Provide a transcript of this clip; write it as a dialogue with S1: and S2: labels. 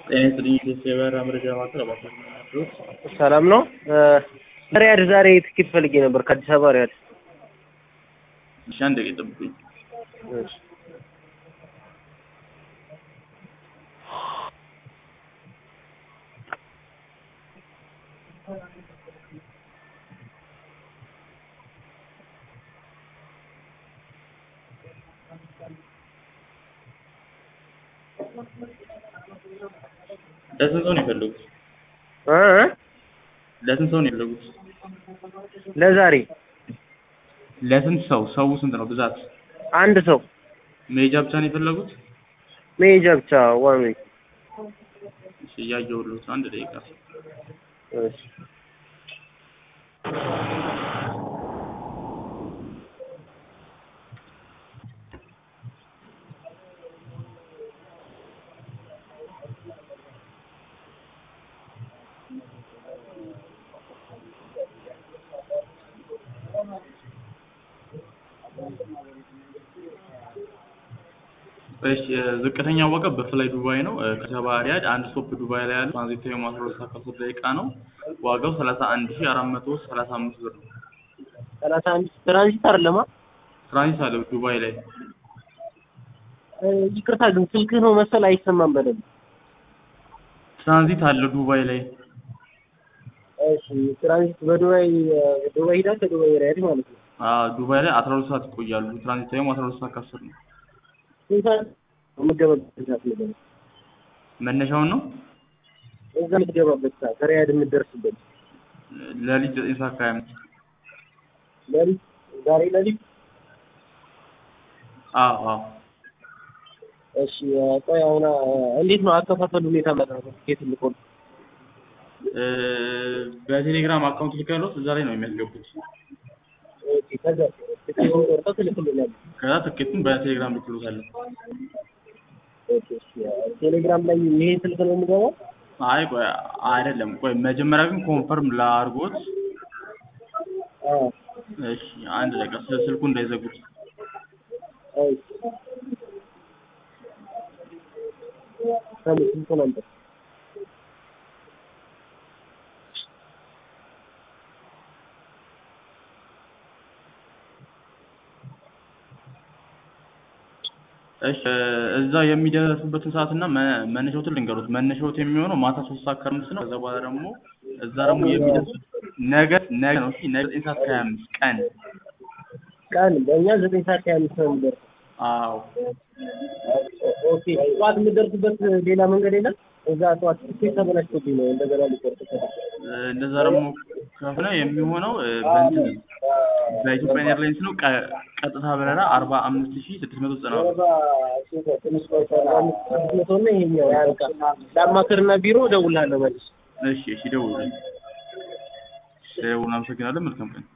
S1: ጤና ይስጥልኝ የበራ መረጃ ማዕከል እባክዎት ናቸው።
S2: ሰላም ነው። ሪያድ ዛሬ ትኬት ፈልጌ ነበር ከአዲስ አበባ ሪያድ።
S1: እሺ አንድ ደቂቃ ጠብቁኝ።
S2: እሺ።
S1: ለስንት ሰው ነው የፈለጉት?
S2: እ እ
S1: ለስንት ሰው ነው የፈለጉት?
S2: ለዛሬ
S1: ለስንት ሰው? ሰው ስንት ነው ብዛት?
S2: አንድ ሰው
S1: መሄጃ ብቻ ነው የፈለጉት?
S2: መሄጃ ብቻ ዋን ዌይ።
S1: እሺ እያየሁልዎት ነው። አንድ ደቂቃ
S2: እሺ።
S1: እሺ ዝቅተኛ ዋጋ በፍላይ ዱባይ ነው። ከሰባ ሪያድ አንድ ስቶፕ ዱባይ ላይ ያለው ትራንዚት ታይሙ አስራ ሁለት ሰዓት ከአስር ደቂቃ ነው። ዋጋው ሰላሳ አንድ ሺህ አራት መቶ ሰላሳ አምስት ብር ነው።
S2: ሰላሳ አንድ ትራንዚት አይደለማ።
S1: ትራንዚት አለው ዱባይ ላይ
S2: እ ይቅርታ ግን ስልክህ ነው መሰል አይሰማም በደንብ።
S1: ትራንዚት አለው ዱባይ ላይ
S2: እሺ ትራንዚት በዱባይ ዱባይ ሂዳ ከዱባይ ሪያድ ማለት ነው።
S1: አዎ ዱባይ ላይ አስራ ሁለት ሰዓት ይቆያሉ። ትራንዚት ታይሙ አስራ ሁለት ሰዓት ከአስር ነው።
S2: ስንት ሰዓት የምትገባበት ሰዓት ነገር
S1: መነሻውን ነው
S2: እዛ የምትገባበት ሰዓት ሪያድ የምትደርስበት
S1: ለሊት ዘጠኝ ሰዓት ከሀያ አምስት
S2: ሌሊት ዛሬ ሌሊት
S1: አዎ አዎ
S2: እሺ ቆይ አሁን እንዴት ነው አከፋፈሉ ሁኔታ ማለት ነው ትኬት ልቆም
S1: እ በቴሌግራም አካውንት ልካለሁት እዛ ላይ ነው የሚያስገቡት።
S2: ኦኬ ከዛ ትኬቱን ቆርጠው ትልክልኛለህ
S1: ከዛ ትኬቱን በቴሌግራም ልክሎታለን።
S2: ኦኬ እሺ ቴሌግራም ላይ ይሄ ስልክ ነው የምገባው
S1: አይ ቆይ አይደለም፣ ቆይ መጀመሪያ ግን ኮንፈርም ላድርጎት።
S2: አዎ
S1: እሺ አንድ ደቂቃ ስ- ስልኩ እንዳይዘጉት።
S2: አይ ሰሙ ስልኩ ነበር
S1: እሺ እዛ የሚደርሱበትን ሰዓት እና መ- መነሻዎትን ልንገሩት። መነሻዎት የሚሆነው ማታ ሶስት ሰዓት ከአምስት ነው። ከዛ በኋላ ደግሞ እዛ ደግሞ የሚደርሱት ነገ ነገ ነው። እሺ ነገ ዘጠኝ ሰዓት ከሀያ አምስት ቀን።
S2: ቀን በእኛ ዘጠኝ ሰዓት ከሀያ አምስት ነው የሚደርሰው
S1: አዎ
S2: ኦኬ ጠዋት የምትደርስበት ሌላ መንገድ የለም እዛ ጠዋት ትኬት ተበላሽቶብኝ ነው እንደገና ሊቆርጥ
S1: እ እንደዛ ደግሞ ከሆነ የሚሆነው እ በእንትን በኢትዮጵያ ኤርላይንስ ነው። ቀ- ቀጥታ በረራ አርባ አምስት ሺህ ስድስት መቶ ዘጠና ብር።
S2: ትንሽ መቶ እና ይሄኛው ያልቃ ለአማክርና ቢሮ እደውልልሃለሁ መልስ
S1: እሺ እሺ ደውሉልኝ። ደውሉን። አመሰግናለን። መልካም ቀን